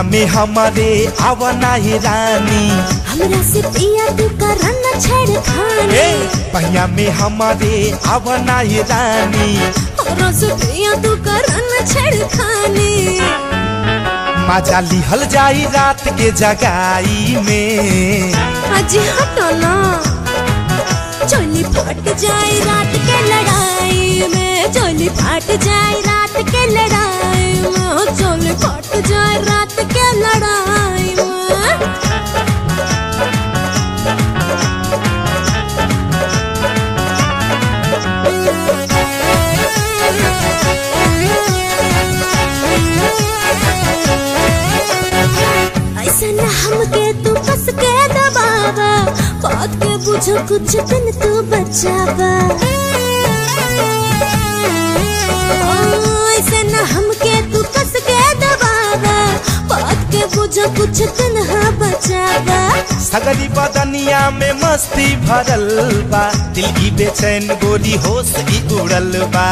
में हमारे आवना ही रानी हमरा से पिया तू करन छेड़खानी ए पहिया में हमारे आवना ही रानी हमरा से पिया तू करन छेड़खानी मजा लिहल जाई रात के जगाई में अजी हटो ना चोली फट जाए रात के लड़ाई में चोली फट जाए रात के लड़ाई में चोली फट जाए रात के लड़ाई में ऐसा न हमके तू फंस के दबावा बात के बुझो कुछ दिन तू बचावा ओ, ऐसा न हमके तू फंस के दबावा बात के बुझो कुछ दिन हाँ बचावा सगरी बदनिया में मस्ती भरल बा दिल की बेचैन गोरी होश की उड़ल बा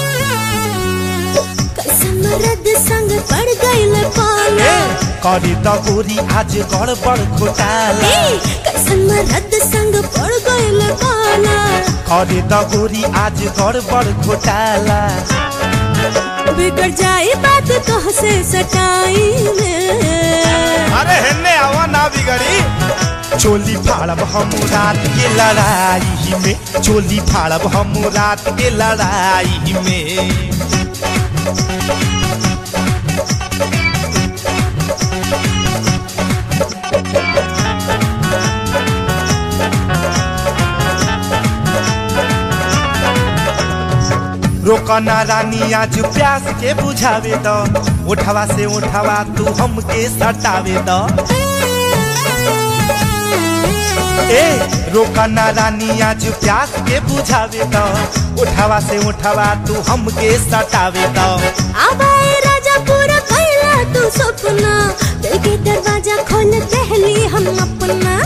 कसम रद संग पड़ गईल पाला ए करी त गोरी आज गड़बड़ घोटाला ए, कसम रद संग पड़ गईल पाला करी त गोरी आज गड़बड़ घोटाला बिगड़ जाए बात कह से सटाई में अरे हेन्ने आवा ना बिगड़ी चोली फाड़ब हम रात के लड़ाई में चोली फाड़ब हम रात के लड़ाई में रोकना रानी आज प्यास के बुझावे द उठवा से उठवा तू हमके सटावे द ए रोकना रानी आज प्यास के बुझावे द उठवा से उठवा तू हमके सटावे द आवाए राजा पूरा कैला तू सपना दिल के दरवाजा खोल पहली हम अपना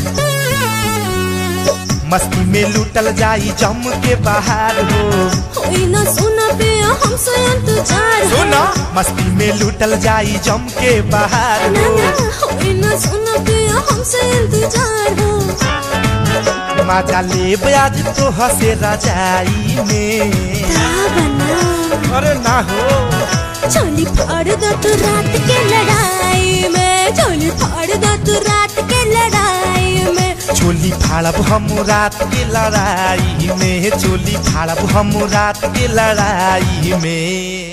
मस्ती में लूटल जाई जम के बाहर हो होई ना सुना पे हमसे इंतजार हो। सुना मस्ती में लूटल जाई जम के बाहर ना हो ना होई ना सुना पे हमसे इंतजार हो मजा ले आज तो हसे रजाई में बना अरे ना हो चोली फाड़ दो तू रात के लड़ाई में चोली फाड़ दो तू रात के लड़ाई में चोली फाड़ब हम रात के लड़ाई में चोली फाड़ब हम रात के लड़ाई में